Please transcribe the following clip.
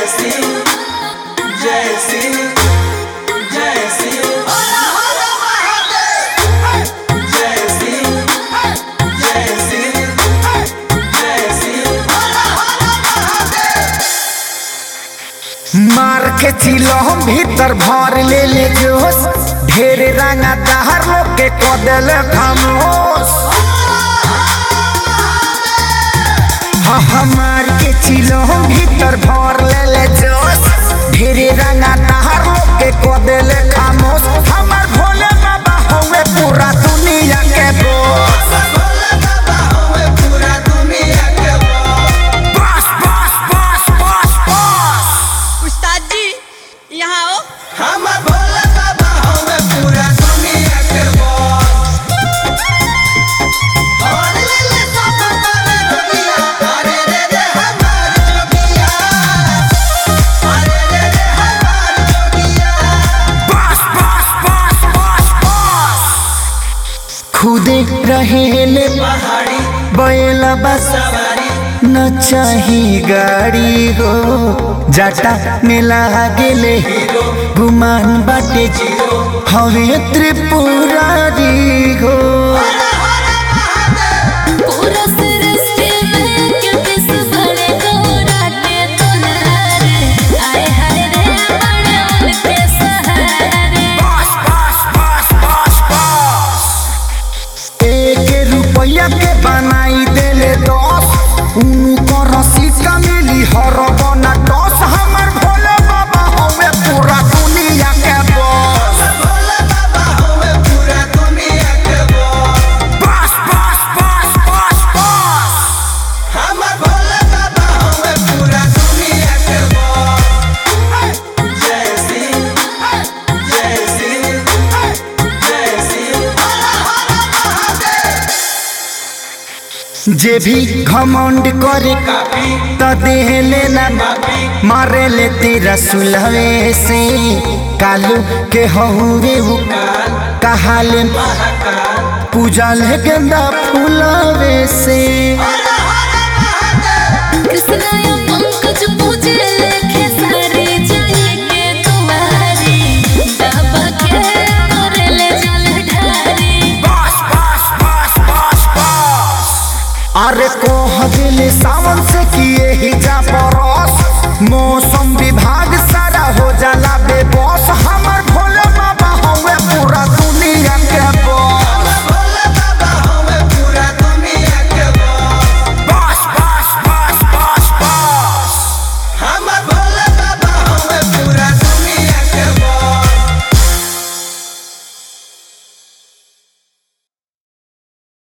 शिव जय शिव जय शिव जय शिव जय शिव जय शिव मार के चिलो भीतर भर ले ले जोश ढेर रंगा दहर लोग के कदल खामोश हाँ हाँ मार के चिलो भीतर भर ले ले जोश ढेर रंगा दहर लोग के कदल खामोश हमार भोले बाबा होवे पूरा दुनिया के बोस पूरा दुनिया के बस बस बस बस बस उस्ताद जी यहाँ आओ हम भोले बाबा हमें पूरा दुनिया के बॉस और ले ले सब करे दुनिया अरे रे रे हमार जोगिया अरे रे रे हमार जोगिया बस बस बस बस बस खुदे रहेले पहाड़ी बैला बस सवारी न चाही गाड़ी हो जाटा में लागेले गुमान बाटे हवे त्रिपुरारी हो पूरा सृष्टि में किस बड़े गोराटे तुनारे आए हाय रे बड़े उनके सहारे बस बस बस बस बस एक रुपया के बनाई देले दस उनको रसीद का मिली हर बना दस हमर भोले बाबा हवे पूरा दुनिया के बस भोले बाबा हमें पूरा दुनिया के बॉस बस बस बस बस बस हम भोले बाबा हमें पूरा दुनिया के बॉस जय शिव जय शिव जय शिव जे भी घमंड करे काफी त देह लेना मारे ले तेरा सुलहे से कालू के हहुरे हो कहाले पूजा ले गेंदा फूलवे से कृष्ण या पंकज पूजे लेखे सारे जाए के तुम्हारी बाबा के करे ले जल ढारी बस बस बस बस बस अरे कोह दिल सावन से किए ही जा परस मौसम विभाग सारा हो जाला बेबस हम